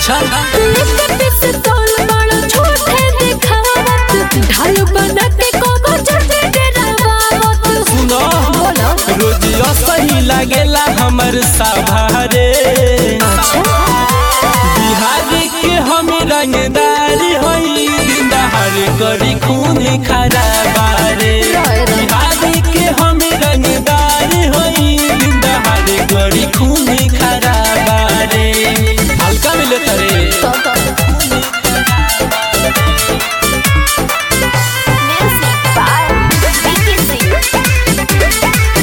अच्छा लेके पिस्तौल बड़ा छोटे दिखावत ढाल बना के कोनो चढ़े डरावत सुनो बोलो रोजियो सही लागेला हमर सभारे बिहार के हम रंगदारी हई दहार करी खून खराबारे बिहार के हम रंगदारी हई दहार करी खून खराबारे हल्का मिले तरे music by Vicky Singh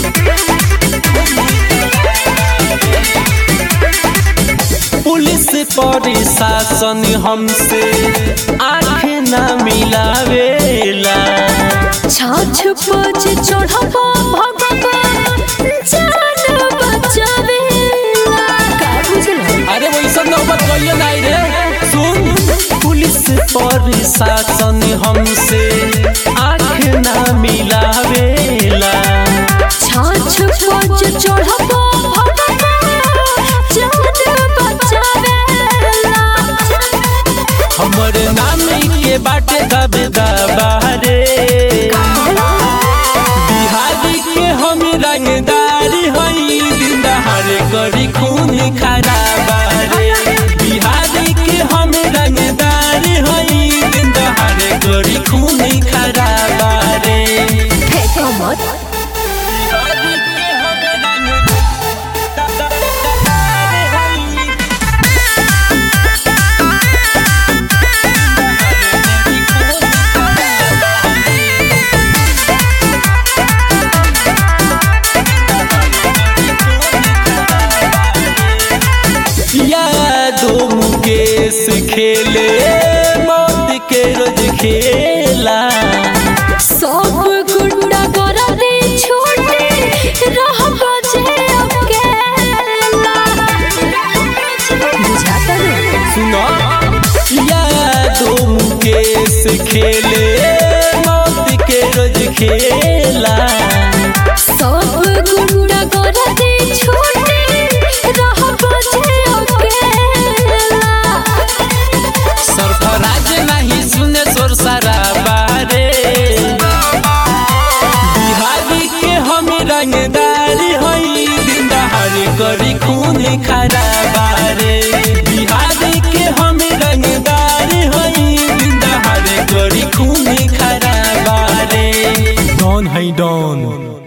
police प्रशासन हमसे आँख ना मिलावेला छाछ पछ चढ़बा भगवान जान बचावेला का बुझला अरे वैसा नौबत कहिए नहीं रे सुन पुलिस प्रशासन हमसे आँख ना मिलावेला छाछ पछ चढ़बा भगवान जान बचावेला हमर नाम के बाटे दब दबारे बिहार के हम रंगदारी हई दहार करी खून खराबारे बिहार के हम रंगदारी हई दहार करी खून खराबारे फेंको मत बिहार के हम रंगदारी हई यादो मुकेश खेले मौत के रोज खेला सब गुंडा करा दे छोटे रह बजे अकेला बुझाता नहीं सुनो यादो मुकेश खेले मौत के रोज खेला सब गुंडा करा दे छोटे रह बजे अकेला सरफराज नहीं सुने सोर सारा बारे बिहारी के हम रंगदारी हई दिन दहाड़ करी खून खराबारे बिहारी के हम रंगदारी हई दिन दहाड़ करी खून खराबारे डॉन है डॉन